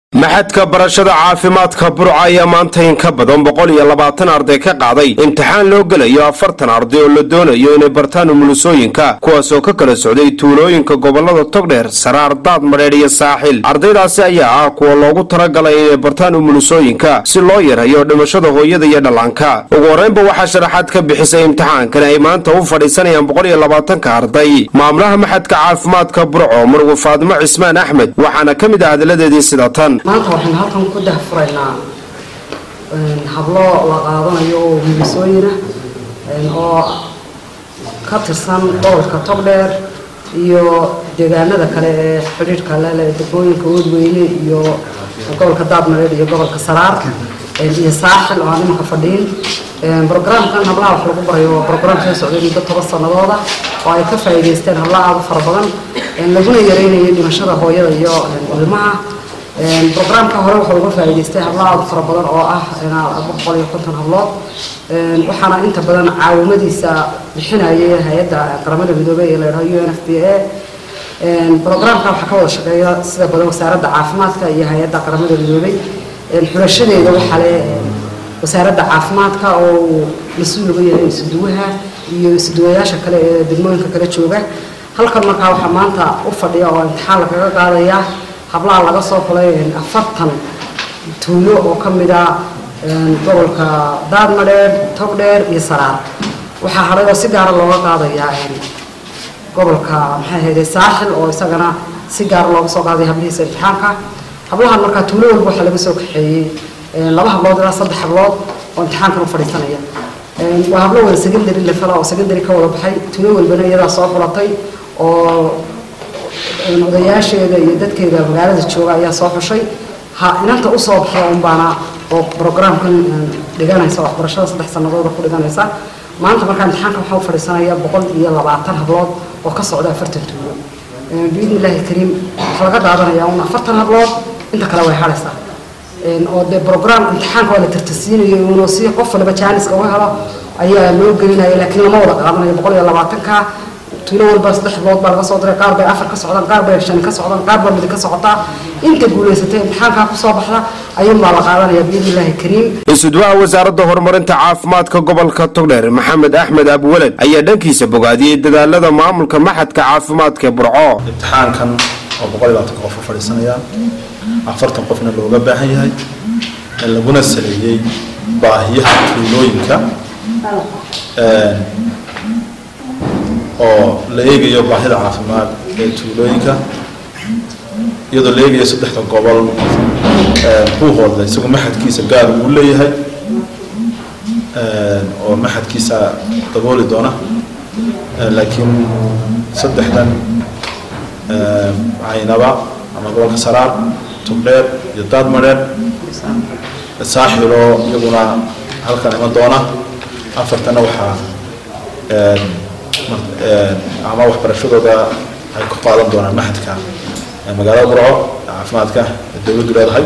maxadka barashada caafimaadka burca ayaa maanta in ka badan boqol iyo labaatan arday ka qaaday imtixaan loo gelayo afartan arday oo la doonayo inay bartaan umulusooyinka kuwaasoo ka kala socday tuulooyinka gobolada togdheer saraar daad madheedh iyo saaxil ardaydaasi ayaa ah kuwa loogu talagalay inay bartaan umulusooyinka si loo yareeyo dhimashada hooyada iyo dhallaanka ugu horreynba waxaa sharaxaad ka bixisay imtixaankani ay maanta u fadhiisanayaan boqol iyo labaatanka arday maamulaha maxadka caafimaadka burco murugu faadimo cismaan axmed waxaana ka mid ah hadalladeedii sida tan maanta waxaynu halkan ku dahfuraynaa hablo la qaadanayo oo wiilisooyina oo ka tirsan gobolka togdheer iyo deegaanada kale ee xidhiidhka lele degmooyinka wadweyne iyo gobolka daadmareed iyo gobolka saraar iyo saaxil oo aan imanka fadhiin brograamkan hablaha wax lagu barayo waa brograam soo socday muddo toban sanadooda oo ay ka faa'iidaysteen habla aada u fara badan laguna yareynayo dhimashada hooyada iyo ilmaha brograamka hore wuxuu uga faa'iidaystay hablo aada u fara badan oo ah boqol iyo konton hablood waxaana inta badan caawimadiisa bixinayay hay-adda qaramada midoobey ee la yidhaho u n f b a brograamka waxaa ka wada shaqeeya sida badan wasaaradda caafimaadka iyo hay-adda qaramada midoobey xulashadeeda waxaa le wasaaradda caafimaadka oo uu mas-uul uga yahay isuduwaha iyo isuduwayaasha kale ee degmooyinka kala jooga halkan markaa waxaa maanta u fadhiya oo imtixaan lagaga qaadaya hablaha laga soo xulay afartan tuulo oo ka mid a gobolka daadmadheer togdheer iyo saraar waxaa hadhay oo si gaara looga qaadayaa gobolka maxay ahayde saaxil oo isagana si gaara looga soo qaaday hablihiisa imtixaanka hablahan markaa tuulo walba waxaa laga soo kaxeeyey laba hablood ilaa saddex hablood oo imtixaankan u fadhiisanaya waa hablo wada secondary level oo secondary ka wada baxay tuulo walbana iyadaa soo xulatay oo odayaasheeda iyo dadkeeda magaalada jooga ayaa soo xushay ha inanta usoo baxda unbaana oo brograamkan dhiganaysa waxbarashada saddex sanadooda ku dhiganaysa maanta markaa imtixaanka waxaa u fadhiisanaya boqol iyo labaatan hablood oo ka socda afartan tuulo biidni illaahi kariim waxaa laga daadanaya un afartan hablood inta kale way hadhaysaa oo dee brograam imtixaanka waa la tartasiinayo inuu si qof waliba jaaniska uga helo ayaa loo gelinaya laakiin lama wada qaadanayo boqol iyo labaatanka tuulo walba saddex bilood baa laga soo diray qaar bay afar ka socdaan qaar bay shan ka socdaan qaar baa mid ka socotaa inta guulaysatay imtixaankaa kusoo baxda ayuunbaa la qaadanaya biidni illaahi kariim isuduwaha wasaaradda horumarinta caafimaadka gobolka togdheer maxamed axmed abweled ayaa dhankiisa bogaadiyey dadaalada maamulka maxadka caafimaadka burco imtixaankan oo boqol iyo labaatanka qof u fadhiisanayaan afartan qofna looga baahan yahay laguna saleeyey baahiyaha tuulooyinka oo la eegayo baahida caafimaad ee tuulooyinka iyadoo la eegayo saddexda gobol buuhooda isagu maxadkiisa gaar uu leeyahay oo maxadkiisa dabooli doona laakiin saddexdan caynaba ama gobolka saraar tugdheer iyo daadmadheer saaxiloo iyaguna halkan iman doona afartana waxaa ama waxbarashadooda ay ku qaadan doonaan maxadka magaalada burco caafimaadka dowladdu leedahay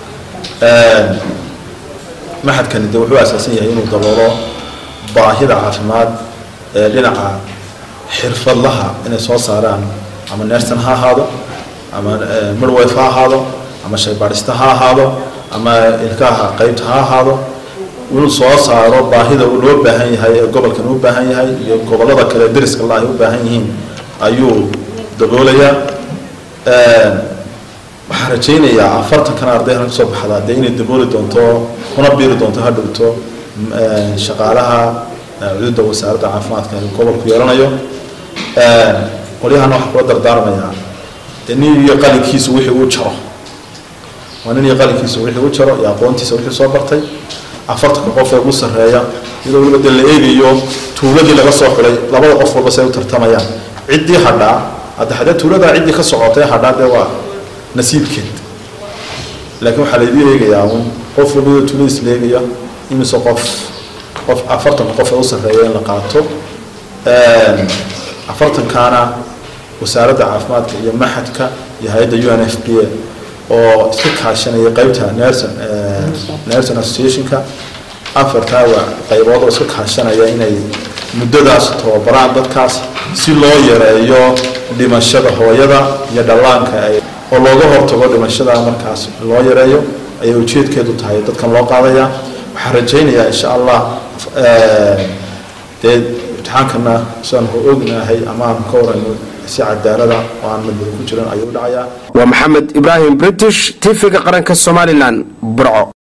maxadkani de wuxuu asaasan yahay inuu daboolo baahida caafimaad ee dhinaca xirfadlaha inay soo saaraan ama nerson ha ahaado ama midwife ha ahaado ama shaybaadhista ha ahaado ama ilkaha qeybta ha ahaado inuu soo saaro baahida uu loo baahan yahay ee gobolkan u baahan yahay iyo gobolada kale deriska la ay u baahan yihiin ayuu daboolayaa waxaan rajaynayaa afartankan arday halka soo baxdaa dee inay dabooli doonto kuna biiri doonto ha dhowto shaqaalaha cududa wasaaradda caafimaadka ee gobolku yeelanayo qolyahana waxaan kula dardaarmayaa dee nin iyo qalinkiisu wixii uu jaro waa nin iyo qalinkiisu wixii u jaro iyo aqoontiisa wixii soo bartay afartanka qof ee ugu sarreeya iyadoo weliba dee la eegayo tuuladii laga soo xulay labada qof walba say u tartamayaan ciddii hadhaa hadda haddee tuuladaa ciddii ka socotay hadhaa dee waa nasiibkeed laakiin waxaa laydii eegayaa un qof walba tuuladiis la eegaya imise qof qof afartanka qof ee u sarreeya in la qaato afartankaana wasaaradda caafimaadka iyo maxadka iyo hay-adda u n f b a oo iska kaashanaya qeybta nerson nerson associationka afartaa qaybood oo iska kaashanaya inay muddadaas tababaraan dadkaas si loo yareeyo dhimashada hooyada iyo dhallaanka oo looga hortago dhimashada markaas loo yareeyo ayay ujeedkeedu tahay dadkan loo qaadaya waxaan rajaynayaa insha allah dee imtixaankana sidaan ognahay ama aan ka warayno si cadaalada oo aan madmada ku jiran ayuu dhacayaa waa maxamed ibraahim british tv-ga qaranka somalilan burco